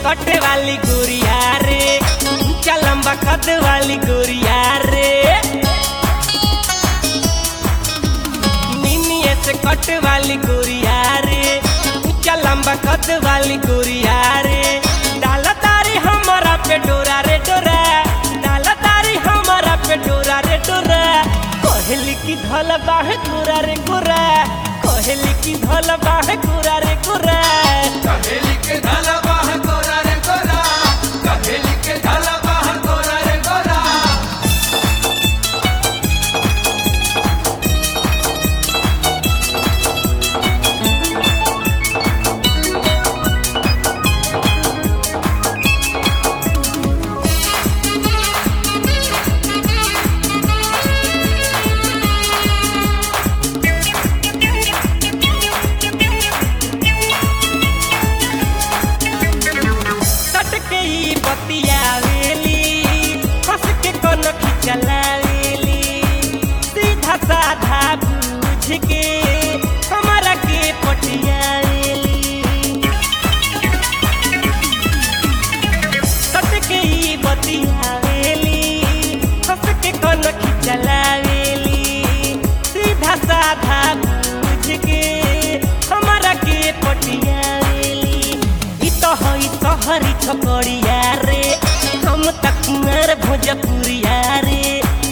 कटे वाली गुड़िया रे ऊंचा लंबा कद वाली गुड़िया रे मिनिए से कट वाली गुड़िया रे ऊंचा लंबा कद वाली गुड़िया रे डाला तारी हमारा पे डोरा रे डोरा डाला तारी हमारा पे डोरा रे डोरा कोहली की धल बाह गोरा रे गोरा कोहली की धल बाह गोरा रे गोरा कहेली के ढाला बाह गोरा रे गोरा कहेली के ढाला बाह गोरा रे गोरा सट के ई बतियावेली हंस के कोन खिचलावेली सीधा साधा पूछ के हमारा के पटियावेली सट के ई बतियावेली हंस के कोन खिचलावेली सीधा साधा पूछ के हमारा के पटियावेली ई तो हई सहरी छकड़िया रे हम त कुंवर भोजपुरिया रे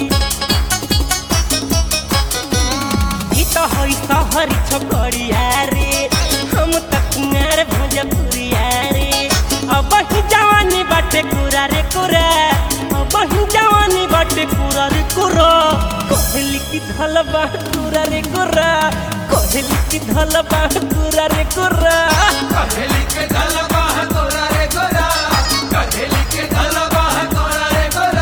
ई तो हई सहरी छकड़िया रे हम त कुंवर भोजपुरिया रे अब ही जवानी बाटे कुरा रे कुरा अब ही जवानी बाटे कुरा रे कुरा कोहली की धल बाह कुरा रे कुरा कोहली की धल बाह कुरा रे कुरा कहेली के ढाला बाह गोरा रे गोरा कहेली के ढाला बाह गोरा रे गोरा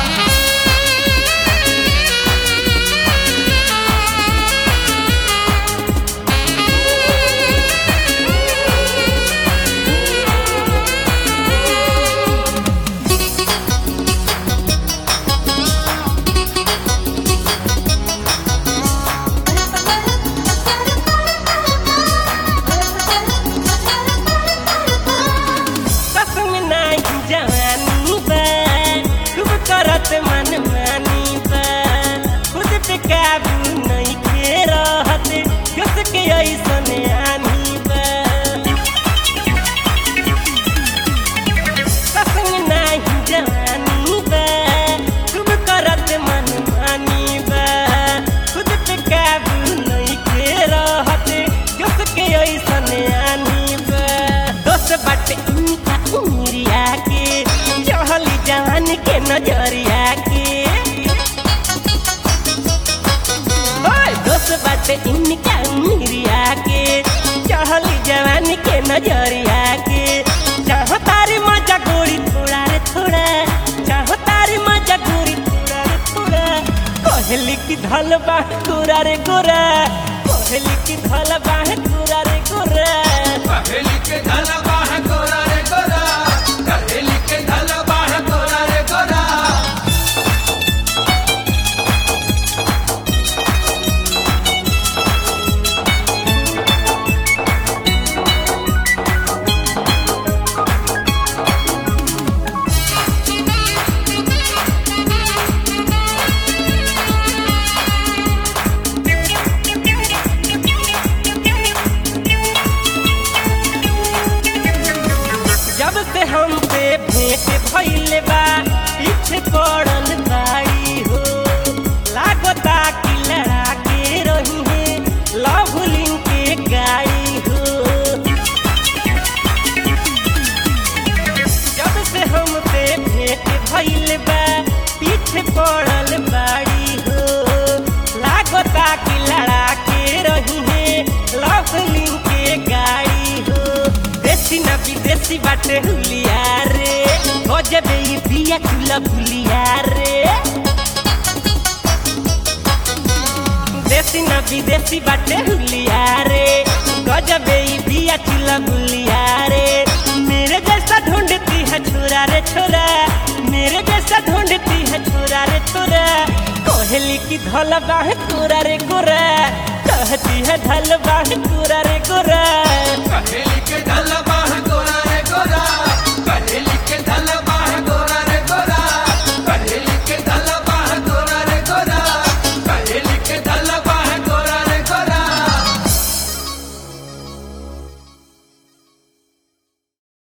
सस में नाही जवानी बा खूब करत मन मानी बा खुद पे काबू नहीं के रहत कस के ऐसन आनी बा सस में नाही जवानी बा खूब करत मन मानी बा खुद पे काबू नहीं के रहत कस के ऐसन आनी बा दोस्त बाटे इनका उमरिया के चढ़ली जवान के नजरिया के ओए दोस्त बाटे इनका उमरिया के चढ़ली जवान के नजरिया के चाहो तारी मजा गोरी थोड़ा रे थोड़ा चाहो तारी मजा गोरी थोड़ा रे थोड़ा कहली की धल बाह गोरा रे गोरा कहली की धल बाह गोरा रे गोरा कहेली के ढाला बाह गोरा रे गोरा कहेली के ढाला बाह गोरा रे गोरा जब से हम पे भेंट भइले बा पीछे पड़ल बाड़ी हो लागता कि लड़ा के रही है लवलिंग के गाड़ी हो जब से हम पे भेंट भइले बा पीछे पड़ल बाड़ी हो लागता कि लड़ा के रही है लवलिंग के गाड़ी हो देसी ना विदेशी बाटे हुलिया रे गजबे ई बिया चूल्हा भुलिया रे देसी ना विदेशी बाटे हुलिया रे गजबे ई बिया चूल्हा भुलिया रे मेरे जैसा ढूंढती है छोरा रे छोरा मेरे जैसा ढूंढती है छोरा रे छोरा कोहली की धल बाह कोरा रे कोरा कहती है धल बाह कोरा रे कोरा कहेली के ढाला बाह गोरा रे गोरा कहेली के धल बाह